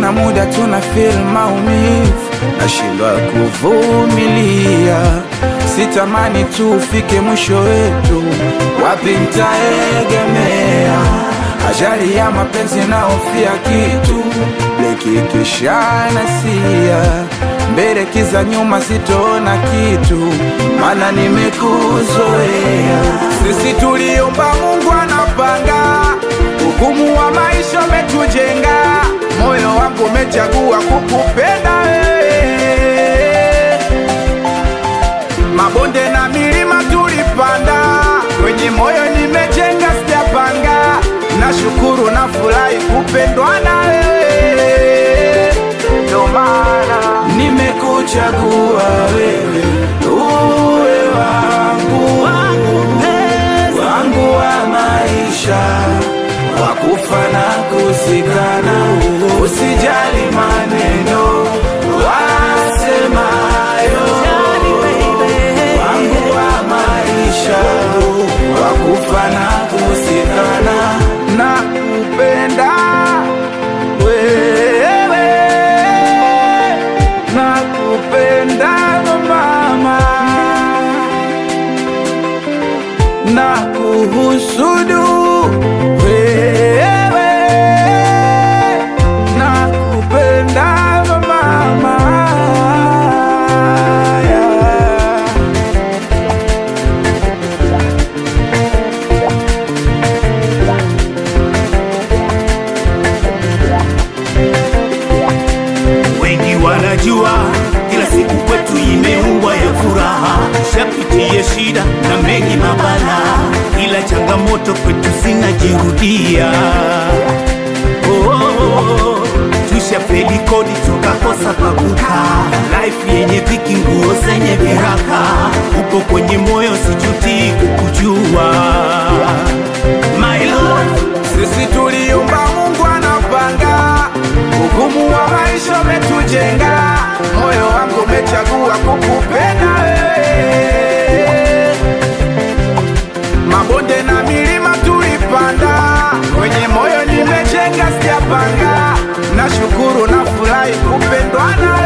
kuna muda tuna feel maumivu, nashindwa kuvumilia, sitamani tu ufike mwisho wetu, wapi ntaegemea? Ajali ya mapenzi naofia kitu likikishanasia mbele kiza nyuma sitoona kitu, mana nimekuzoea. Sisi tuliomba Mungu anapanga, hukumu wa maisha umetujenga, moyo wangu umechagua kukupenda wewe. Mabonde na milima tulipanda, kwenye moyo nimejenga, sijapanga. Nashukuru na furahi kupendwa na wewe, ndo maana nimekuchagua wewe uwe wangu wangu wa maisha, wakufa na kuzikana. Usijali maneno wasemayo, wangu wa maisha, wakufa na kuzikana. Na kupenda wewe, na kupenda mama na kuhusudu wewe na kupenda mama yeah. Wengi wanajua kila siku kwetu imeumbwa ya furaha, shapitie shida na mengi mabala, ila changamoto kwetu zinajirudia. Oh, oh, oh. Tushafeli kodi tukakosa pakuka, life yenye dhiki, nguo zenye viraka, upo kwenye moyo, sijuti kukujua my love. Sisi tuliumba, Mungu anapanga, hukumu wa maisha umetujenga, moyo wangu umechagua kukupenda wewe. Mabonde na milima tulipanda, kwenye moyo nimejenga, sijapanga. Nashukuru na furahi kupendwa na